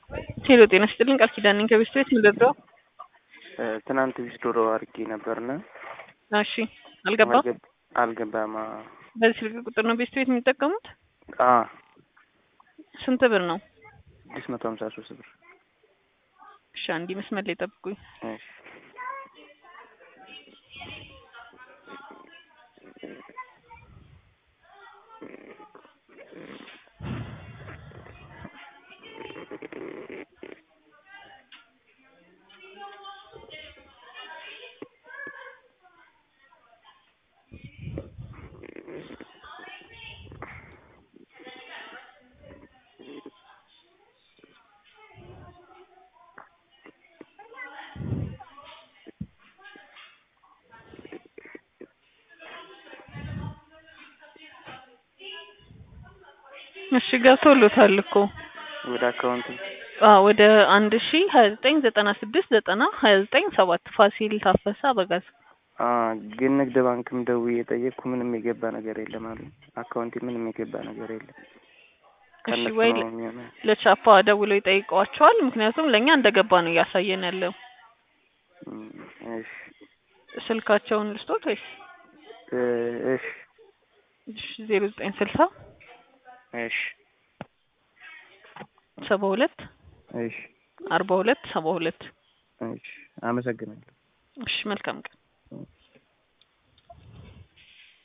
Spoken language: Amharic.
ሄሎ ጤና ይስጥልኝ ቃል ኪዳን ነኝ ከቤስት ቤት ምንደርደው ትናንት ቢስዶሮ አድርጌ ነበርና እሺ አልገባም አልገባም። በዚህ ስልክ ቁጥር ነው ቤስት ቤት የሚጠቀሙት አ ስንት ብር ነው ስድስት መቶ ሀምሳ ሶስት ብር። እሺ አንዲ መስመር ላይ ጠብቁኝ እሺ እሺ ገብቶሎታል እኮ ወደ አካውንት አዎ ወደ አንድ ሺ ሀያ ዘጠኝ ዘጠና ስድስት ዘጠና ሀያ ዘጠኝ ሰባት ፋሲል ታፈሰ አበጋዝ አ ግን ንግድ ባንክም ደውዬ የጠየቅኩ ምንም የገባ ነገር የለም አሉ። አካውንቴ ምንም የገባ ነገር የለም። እሺ ከእነሱ ወይ ነው የሚሆነው። ለቻፓ ደውለው ይጠይቀዋቸዋል። ምክንያቱም ለእኛ እንደገባ ነው እያሳየን ያለው። እም፣ እሺ ስልካቸውን ልስጦት ወይስ እ እሺ ዜሮ ዘጠኝ ስልሳ እሺ ሰባ ሁለት እሺ አርባ ሁለት ሰባ ሁለት እሺ አመሰግናለሁ። እሺ መልካም ቀን